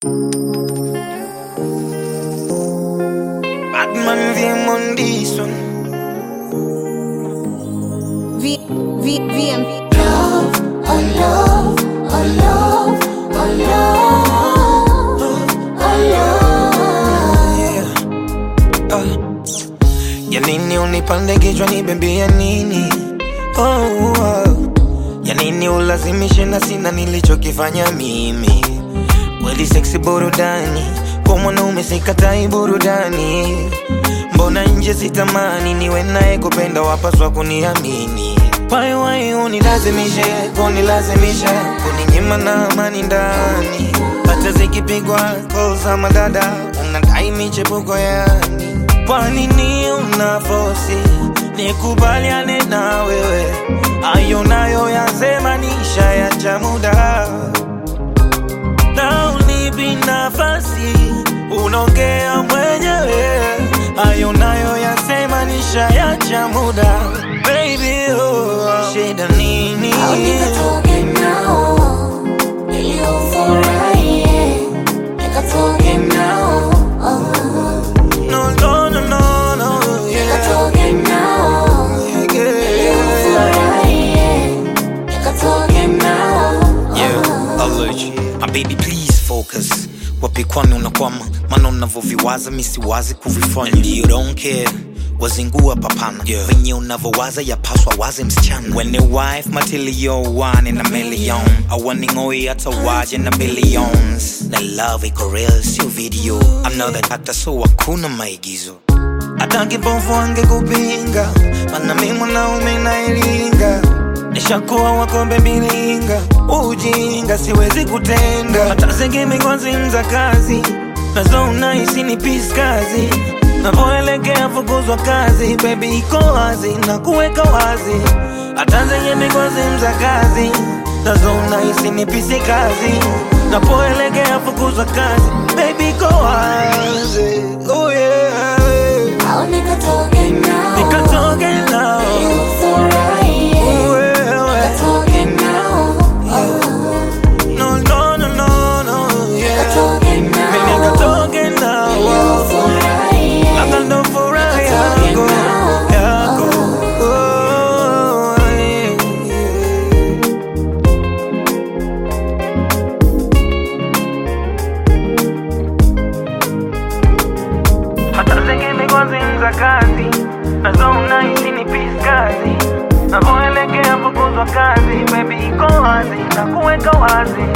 Batman VM on this one. V, V, VM. love, oh love, oh love, oh love, oh love. Yeah. Ah. Ya nini unipande kichwa nibembea nini? Oh, oh. Ya nini ulazimishe na sina nilichokifanya mimi? Kweli seksi burudani, kwa mwanaume sikatai burudani. Mbona nje sitamani niwe naye kupenda, wapaswa kuniamini. Why why unilazimishe, kunilazimisha, kuninyima na amani ndani. Hata zikipigwa call za madada, unadai michepuko yani. Kwa nini una fosi nikubaliane na wewe? Ayo nayo yasema nisha ya cha muda na unipi nafasi, unaongea mwenyewe. Hayo nayo yasema nishayacha muda, baby oh, shida nini? Au nikatoke nao ili ufurahie, nikatoke nao, oh, No, no, no, no, no, yeah, nikatoke nao ili yeah. ufurahie, nikatoke nao, Yeah, allergy. My baby please focus wapi kwani unakwama maana unavyoviwaza misiwazi kuvifanya And you don't care wazingua papana yeah. venye unavyowaza yapaswa waze msichana when a wife matilio one in a million awaningoi hata waje na billions na love iko real sio video I know that hata so hakuna maigizo hata kipofu angekupinga, mana mi mwanaume nailinga, nishakuwa wakombe milinga, ujinga siwezi kutenda, hata zingine kwa simu za kazi nazo unahisi ni piskazi navoelekea fukuzwa kazi, baby iko wazi na kuweka wazi, hata zingine kwa simu za kazi nazo unahisi ni pisi kazi napoelekea fukuzwa kazi, baby iko wazi, oh yeah. au nikatoke nao Nikatoke nao ili ufurahie, wewe. nikatoke nao, No, no, no, no, no, yeah. nikatoke nao. Mimi nikatoke nao. Labda ndo furaha yako, yako. Oh, yeah. hata zingine kwa simu za kazi nazo unahisi ni piskazi navoelekea fukuzwa kazi bebi iko wazi na kuweka wazi